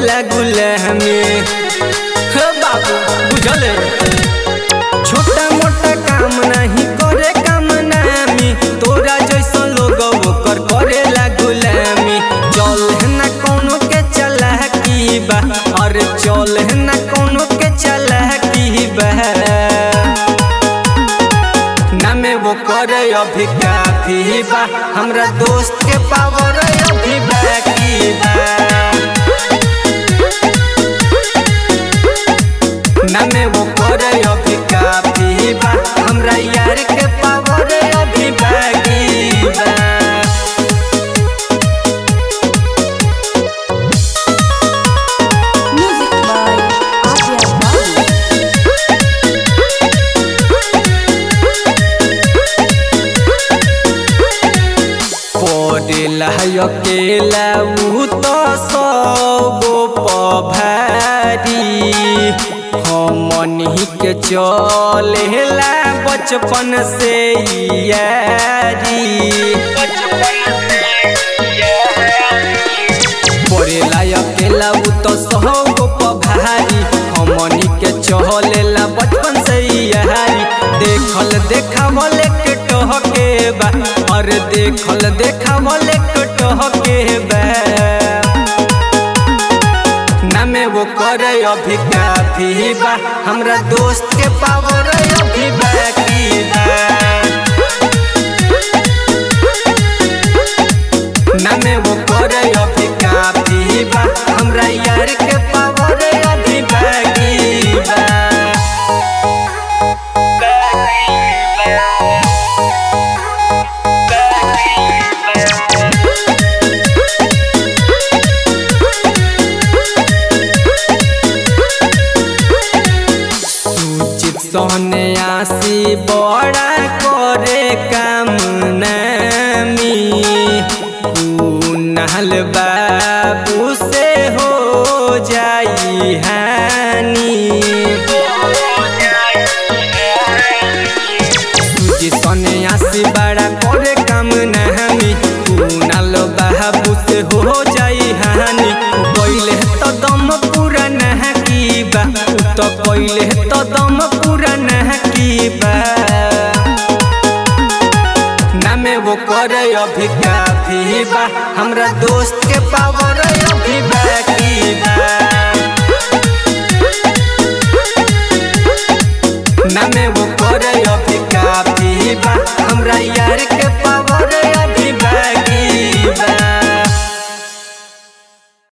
करेला गुलामी हे बाबू बुझले छोटा मोटा काम नहीं करे काम नामी तोरा जैसा लोग ओकर करेला गुलामी चल ना कोनो के चला की बा अरे चल ना कोनो के चला की बा ना में वो करे अभी काफी बा हमरा दोस्त के पावर अभी बाकी बा ना में वो करे अभी काफी बा हमरा यार के पावर अभी बाकी बा Music by Adya Babu. पड़ेला अकेला उ तो सौ भारी हमनी के चलेला बचपन से यारी पड़ेला अकेला उ तो सौ भारी हमनी के चलेला बचपन से यारी देखल देखावल के टहके बा और देखल देखावल के टहके बा ना में वो करे अभी काफी बा हमरा दोस्त के पावर अभी बाकी बा ना में वो करे अभी काफी बा हमरा यार के पावर अभी बाकी बा सूचित सोने आसी बड़ा करे काम नामी कुनहल बाबू से हो जाई हानी सूचित सोने आसी बड़ा करे काम नामी कुनहल बाबू से हो जाई हानी पहिले तो दम पूरा नह की बा उ तो पहिले तो दम पूरा नह की बा ना में वो करे अभी काफी बा हमरा दोस्त के पावर अभी बाकी बा ना में वो करे अभी काफी बा हमरा यार